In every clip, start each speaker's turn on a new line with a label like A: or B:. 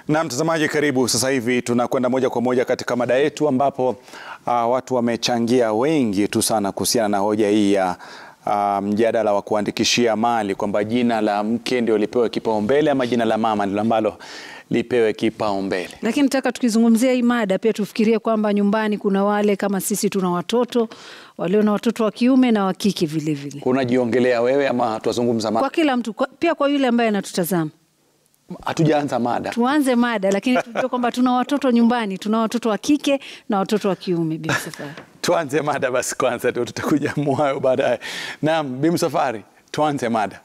A: Na mtazamaji, karibu. Sasa hivi tunakwenda moja kwa moja katika mada yetu ambapo uh, watu wamechangia wengi tu sana kuhusiana na hoja hii ya uh, mjadala wa kuandikishia mali kwamba jina la mke ndio lipewe kipaumbele ama jina la mama ndilo ambalo lipewe kipaumbele.
B: Lakini nataka tukizungumzia hii mada pia tufikirie kwamba nyumbani kuna wale kama sisi tuna watoto walio na watoto wa kiume na wa kike vile vile,
A: Unajiongelea wewe ama tuwazungumza
B: kwa
A: mada?
B: kila mtu kwa, pia kwa yule ambaye anatutazama.
A: Hatujaanza mada.
B: Tuanze mada, lakini tujue kwamba tuna watoto nyumbani, tuna watoto wa kike na watoto wa kiume. Bi Safari,
A: Tuanze mada basi kwanza, ndio tutakuja mwayo baadaye. Naam, Bi Msafwari, tuanze mada.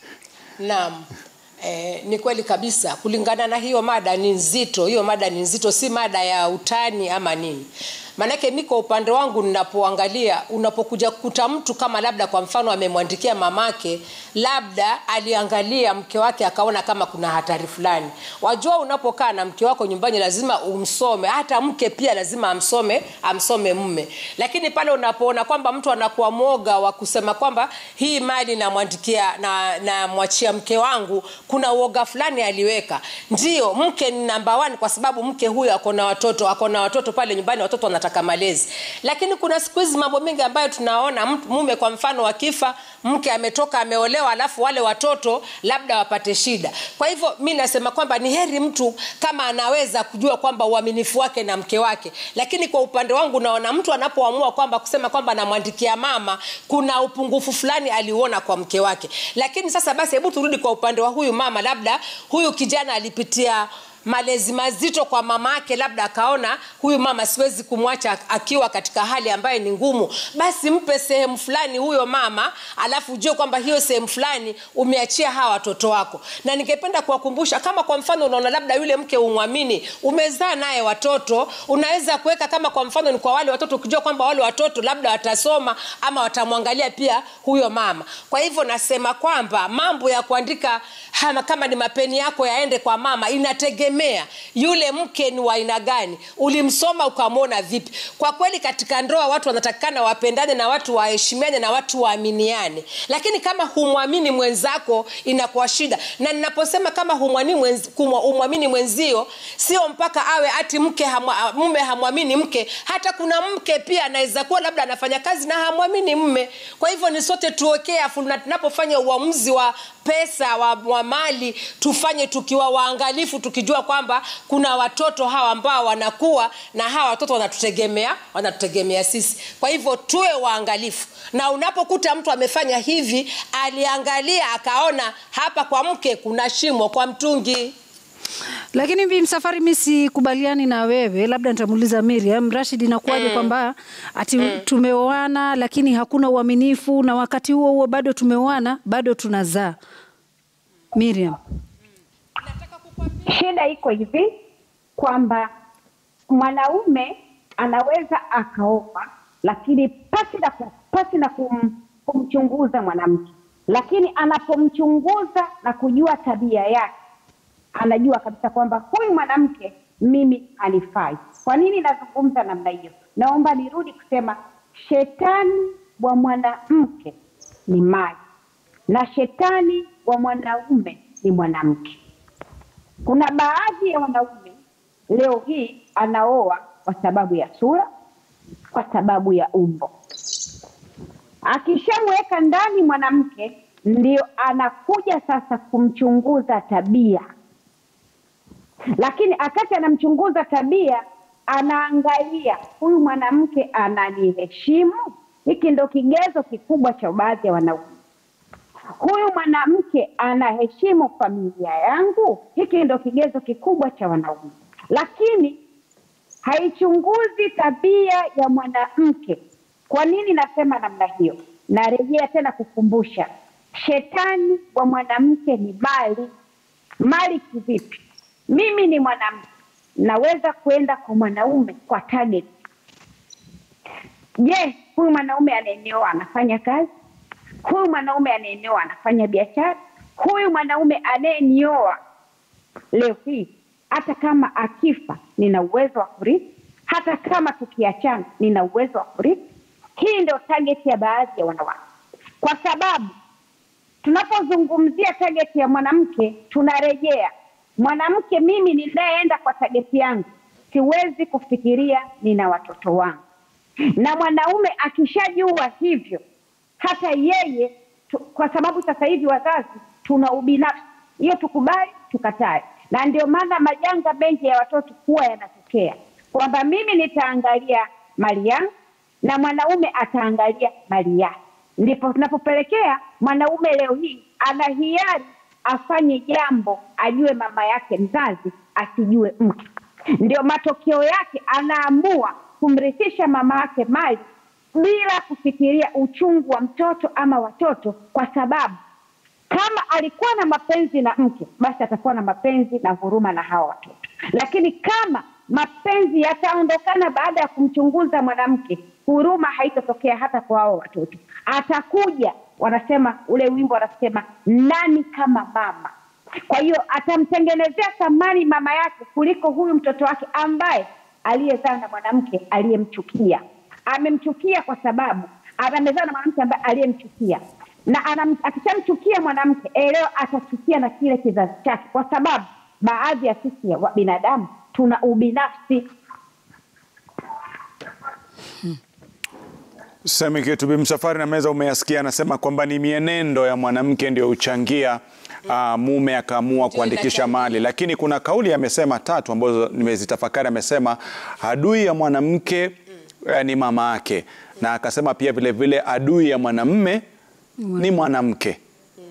C: Naam. Eh, ni kweli kabisa kulingana na hiyo mada ni nzito hiyo mada ni nzito si mada ya utani ama nini maanake mi kwa upande wangu ninapoangalia unapokuja kukuta mtu kama labda kwa mfano amemwandikia mamake labda aliangalia mke wake akaona kama kuna hatari fulani wajua unapokaa na mke wako nyumbani lazima umsome hata mke pia lazima amsome amsome mme lakini pale unapoona kwamba mtu anakuwa mwoga wa kusema kwamba hii mali namwandikia na namwachia mke wangu kuna uoga fulani aliweka ndio mke ni namba one kwa sababu mke huyu ako na watoto ako na watoto pale nyumbani watoto wanataka malezi lakini kuna siku hizi mambo mengi ambayo tunaona mtu- mume kwa mfano wakifa mke ametoka ameolewa alafu wale watoto labda wapate shida kwa hivyo mi nasema kwamba ni heri mtu kama anaweza kujua kwamba uaminifu wake na mke wake lakini kwa upande wangu naona mtu anapoamua kwamba kusema kwamba namwandikia mama kuna upungufu fulani aliuona kwa mke wake lakini sasa basi hebu turudi kwa upande wa huyu mama labda huyu kijana alipitia malezi mazito kwa mama yake labda akaona huyu mama siwezi kumwacha akiwa katika hali ambayo ni ngumu basi mpe sehemu fulani huyo mama alafu ujue kwamba hiyo sehemu fulani umeachia hawa watoto wako na ningependa kuwakumbusha kama kwa mfano unaona labda yule mke umwamini umezaa naye watoto unaweza kuweka kama kwa mfano ni kwa wale watoto ukijua kwamba wale watoto labda watasoma ama watamwangalia pia huyo mama kwa hivyo nasema kwamba mambo ya kuandika hama, kama ni mapeni yako yaende kwa mama inategemea yule mke ni wa aina gani ulimsoma ukamwona vipi kwa kweli katika ndoa watu wanatakikana wapendane na watu waheshimiane na watu waaminiane lakini kama humwamini mwenzako inakuwa shida na ninaposema kama humwamini mwenz, kumwa- humwamini mwenzio sio mpaka awe ati mke hamwa, mume hamwamini mke hata kuna mke pia anaweza kuwa labda anafanya kazi na hamwamini mme kwa hivyo ni sote tuokee afu na tunapofanya uamuzi wa pesa wa, wa mali tufanye tukiwa waangalifu tukijua kwamba kuna watoto hawa ambao wanakuwa na hawa watoto wanatutegemea wanatutegemea sisi kwa hivyo tuwe waangalifu na unapokuta mtu amefanya hivi aliangalia akaona hapa kwa mke kuna shimo kwa mtungi
B: lakini Bi Msafwari, mi sikubaliani na wewe, labda nitamuuliza Miriam Rashid, inakuwaje kwamba ati tumeoana lakini hakuna uaminifu na wakati huo huo bado tumeoana bado tunazaa? Miriam.
D: Shida iko hivi kwamba mwanaume anaweza akaoa, lakini pasi na, ku- pasi na kum, kumchunguza mwanamke, lakini anapomchunguza na kujua tabia yake, anajua kabisa kwamba huyu mwanamke mimi hanifai. Kwa nini nazungumza namna hiyo? Naomba nirudi kusema shetani wa mwanamke ni mali na shetani wa mwanaume ni mwanamke. Kuna baadhi ya wanaume leo hii anaoa kwa sababu ya sura, kwa sababu ya umbo. Akishamweka ndani mwanamke, ndio anakuja sasa kumchunguza tabia, lakini akati anamchunguza tabia, anaangalia huyu mwanamke ananiheshimu. Hiki ndo kigezo kikubwa cha baadhi ya wanaume huyu mwanamke anaheshimu familia yangu. Hiki ndo kigezo kikubwa cha wanaume, lakini haichunguzi tabia ya mwanamke. Kwa nini nasema namna hiyo? Narejea tena kukumbusha, shetani wa mwanamke ni mali. Mali kivipi? Mimi ni mwanamke, naweza kwenda kwa mwanaume kwa target. Je, huyu mwanaume anayeneoa anafanya kazi? huyu mwanaume anayeneoa anafanya biashara, huyu mwanaume anayenioa leo hii, hata kama akifa nina uwezo wa kurithi, hata kama tukiachana nina uwezo wa kurithi. Hii ndio target ya baadhi ya wanawake, kwa sababu tunapozungumzia target ya mwanamke tunarejea mwanamke mimi ninayeenda kwa tageti yangu siwezi kufikiria nina watoto wangu, na mwanaume akishajua hivyo, hata yeye tu, kwa sababu sasa hivi wazazi tuna ubinafsi, hiyo tukubali tukatae, na ndio maana majanga mengi ya watoto huwa yanatokea kwamba mimi nitaangalia mali yangu na mwanaume ataangalia mali yake, ndipo tunapopelekea mwanaume leo hii ana hiari afanye jambo ajue mama yake mzazi asijue mke. Ndio matokeo yake anaamua kumrithisha mama yake mali bila kufikiria uchungu wa mtoto ama watoto, kwa sababu kama alikuwa na mapenzi na mke, basi atakuwa na mapenzi na huruma na hawa watoto. Lakini kama mapenzi yataondokana baada ya kumchunguza mwanamke, huruma haitatokea hata kwa hao watoto. Atakuja, wanasema ule wimbo wanasema nani kama mama. Kwa hiyo atamtengenezea thamani mama yake kuliko huyu mtoto wake ambaye aliyezaa na mwanamke aliyemchukia. Amemchukia kwa sababu amezaa na mwanamke ambaye aliyemchukia na anam- akishamchukia mwanamke elewa, atachukia na kile kizazi chake, kwa sababu baadhi ya sisi ya wa- binadamu tuna ubinafsi.
A: Semi kitu Bi Msafwari na meza umeyasikia, anasema kwamba ni mienendo ya mwanamke ndio huchangia uh, mume akaamua
C: Ndio
A: kuandikisha
C: inachangia.
A: mali, lakini kuna kauli amesema tatu ambazo nimezitafakari. Amesema adui ya mwanamke eh, ni mama yake, na akasema pia vile vile adui ya mwanamme ni mwanamke.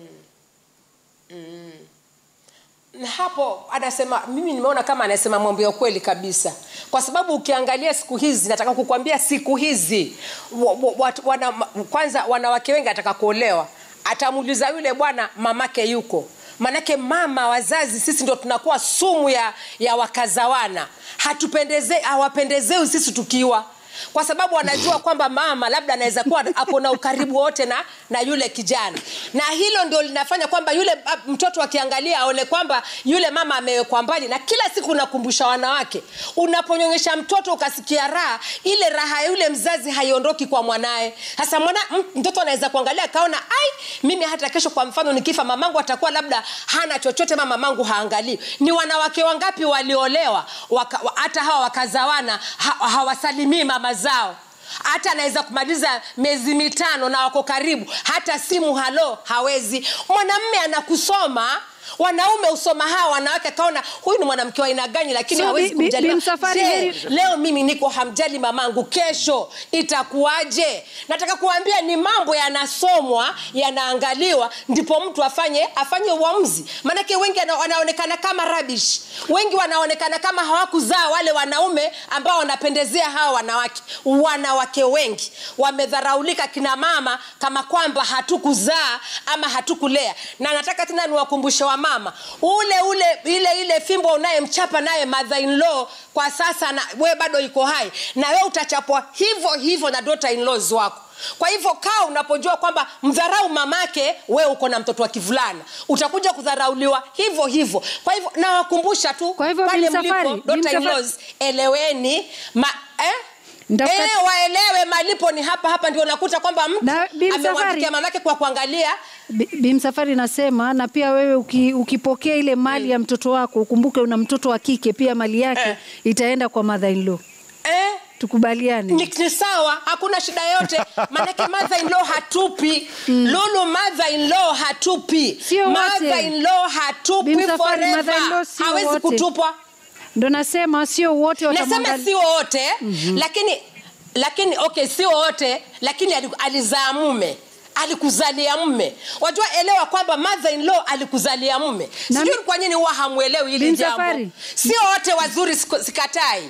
C: na hapo anasema mimi nimeona kama anasema mambo ya ukweli kabisa kwa sababu ukiangalia siku hizi nataka kukwambia siku hizi wa, wa, watu- wana, kwanza wanawake wengi ataka kuolewa atamuuliza yule bwana mamake yuko manake mama wazazi sisi ndo tunakuwa sumu ya, ya wakazawana hatupendeze hawapendezei sisi tukiwa kwa sababu anajua kwamba mama labda anaweza kuwa ako na ukaribu wote na, na yule kijana na hilo ndio linafanya kwamba yule ah, mtoto akiangalia aone kwamba yule mama amewekwa mbali na kila siku unakumbusha wanawake unaponyonyesha mtoto ukasikia raha ile raha ya yule mzazi haiondoki kwa mwanaye sasa mwana m- mtoto anaweza kuangalia akaona ai mimi hata kesho kwa mfano nikifa mamangu atakuwa labda hana chochote ma mamangu haangalii ni wanawake wangapi waliolewa waka, wa- hata hawa wakazawana ha, hawasalimii mama zao hata anaweza kumaliza miezi mitano na wako karibu hata simu halo hawezi mwanamme anakusoma wanaume usoma hawa wanawake akaona huyu ni mwanamke wa aina gani lakini
B: So,
C: hawezi
B: Bi- Bi-
C: kumjali
B: Bi
C: ma-
B: Msafwari,
C: Je,
B: heri-
C: leo mimi niko hamjali mamangu kesho itakuwaje nataka kuambia ni mambo yanasomwa yanaangaliwa ndipo mtu afanye afanye uamuzi maanake wengi wana- wanaonekana kama rabish wengi wanaonekana kama hawakuzaa wale wanaume ambao wanapendezea hawa wanawake wanawake wengi wamedharaulika kina mama kama kwamba hatukuzaa ama hatukulea na nataka tena niwakumbushe wa mama ule ule ile ile fimbo unayemchapa naye mother in law kwa sasa na we bado iko hai na we utachapwa hivyo hivyo na daughter in laws wako kwa hivyo kaa unapojua kwamba mdharau mamake we uko na mtoto wa kivulana utakuja kudharauliwa hivyo hivyo kwa hivyo nawakumbusha tu
B: Kwa hivyo,
C: pale
B: Bi Msafwari,
C: mlipo
B: Bi
C: daughter in
B: Msafwari-
C: laws eleweni ma, eh?
B: Nitafuta-
C: Eh, waelewe malipo ni hapa hapa ndio unakuta kwamba mtu
B: Na, Bi Msafwari-
C: amemwandikia mamake kwa kuangalia
B: Bi- Bi Msafwari nasema na pia wewe uki, ukipokea ile mali ya mtoto wako ukumbuke una mtoto wa kike pia mali yake
C: Eh.
B: itaenda kwa mother in law.
C: eh,
B: Tukubaliane.
C: ni, ni sawa hakuna shida yote maanake mother in law hatupi lulu mother in law hatupi
B: Sio wote.
C: mother in law hatupi
B: Bi Msafwari,
C: forever
B: mother-in-law sio
C: hawezi
B: wote.
C: kutupwa
B: Ndo nasema sio wote
C: nasema
B: watamwangalia.
C: si wote lakini lakini okay sio wote lakini ali- alizaa mume alikuzalia mume wajua elewa kwamba mother in law alikuzalia mume
B: Na
C: sijui
B: mi-
C: kwa nini huwa hamwelewi hili
B: Bin
C: jambo
B: Safari.
C: sio wote wazuri siku- sikatai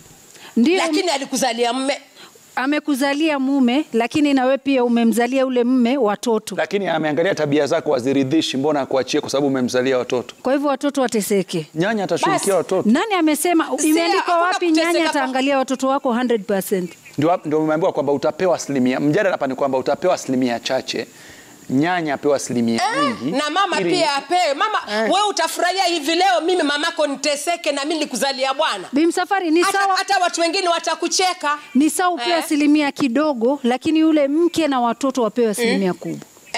B: Ndio
C: lakini alikuzalia mume
B: amekuzalia mume, lakini na wewe pia umemzalia ule mme watoto.
A: Lakini ameangalia tabia zako haziridhishi, mbona akuachie kwa sababu umemzalia watoto?
B: Kwa hivyo watoto wateseke.
A: Nyanya atashughulikia
C: Basi.
A: watoto.
B: Nani amesema?
C: Si,
B: Imeandikwa
C: hakuna
B: wapi
C: kuteseka
B: nyanya
C: kwa-
B: ataangalia watoto wako 100%?
A: Ndio ndio umeambiwa kwamba utapewa asilimia. Mjadala hapa ni kwamba utapewa asilimia chache, nyanya apewa asilimia nyingi,
C: na mama
A: ili-
C: pia apewe mama we utafurahia hivi leo mimi mamako niteseke na mi nilikuzalia bwana
B: Bimsafari ni
C: hata,
B: sawa,
C: hata watu wengine watakucheka
B: ni sawa upewe
C: Eh.
B: asilimia kidogo, lakini yule mke na watoto wapewe asilimia kubwa.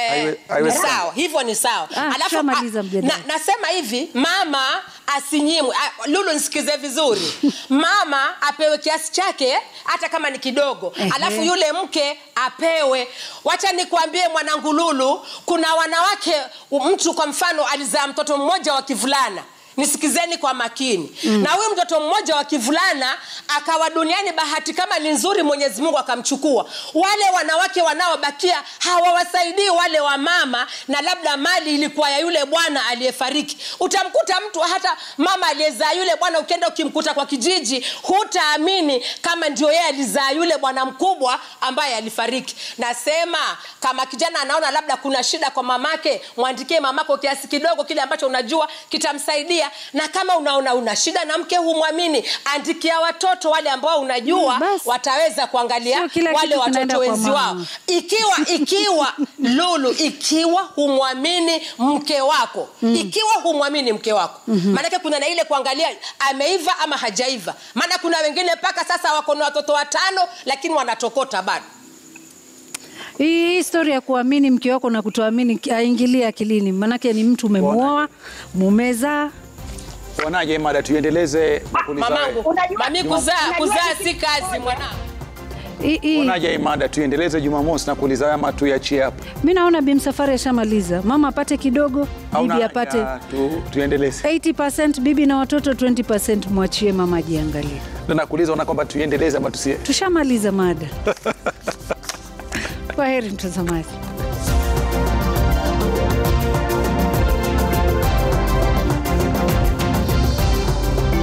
C: Eh,
A: Haiwe-
C: ni
A: haiwezekani.
C: sawa hivyo ni sawa
B: Ah, tushamaliza
C: ah,
B: mjadala.
C: na, nasema hivi mama asinyimwe ah, lulu nisikize vizuri mama apewe kiasi chake hata kama ni kidogo
B: Ehe.
C: alafu yule mke apewe wacha nikwambie mwanangu lulu kuna wanawake mtu kwa mfano alizaa mtoto mmoja wa kivulana nisikizeni kwa makini mm. na huyu mtoto mmoja wa kivulana akawa duniani bahati kama ni nzuri mwenyezi mungu akamchukua wale wanawake wanaobakia hawawasaidii wale wa mama na labda mali ilikuwa ya yule bwana aliyefariki utamkuta mtu hata mama aliyezaa yule bwana ukienda ukimkuta kwa kijiji hutaamini kama ndio yeye alizaa yule bwana mkubwa ambaye alifariki nasema kama kijana anaona labda kuna shida kwa mamake mwandikie mamako kiasi kidogo kile ambacho unajua kitamsaidia na kama unaona una shida na mke humwamini andikia watoto wale ambao unajua
B: Mm, basi.
C: wataweza kuangalia
B: Sio kila
C: wale
B: kitu kinaenda
C: watoto
B: kwa
C: wenzi wao
B: mama.
C: ikiwa ikiwa lulu ikiwa humwamini mke wako mm. ikiwa humwamini mke wako mm-hmm. maanake kuna na ile kuangalia ameiva ama hajaiva maana kuna wengine mpaka sasa wako na watoto watano lakini wanatokota bado
B: Hii historia ya kuamini mke wako na kutoamini aingilie akilini, manake ni mtu umemuoa, mumezaa.
A: Wanaje mada, tuiendeleze na kuuliza
C: mamangu
A: wewe.
D: Unajua-
C: mami kuzaa
D: unajua
C: kuzaa
D: kitu
C: si kazi
D: kimoja.
C: mwanangu
B: Hii- hii-
A: Wanaje hii mada, tuiendeleze Jumamosi na kuuliza wewe ama tuiachie hapo?
B: Mi naona Bi Msafari ashamaliza, mama apate kidogo,
A: Au
B: bibi
A: na-
B: apate
A: ya, tu, tuiendeleze.
B: 80% bibi na watoto 20% mwachie mama ajiangalie.
A: Na nakuuliza una kwamba tuiendeleze ama tusie?
B: Tushamaliza mada. Kwa heri mtazamaji.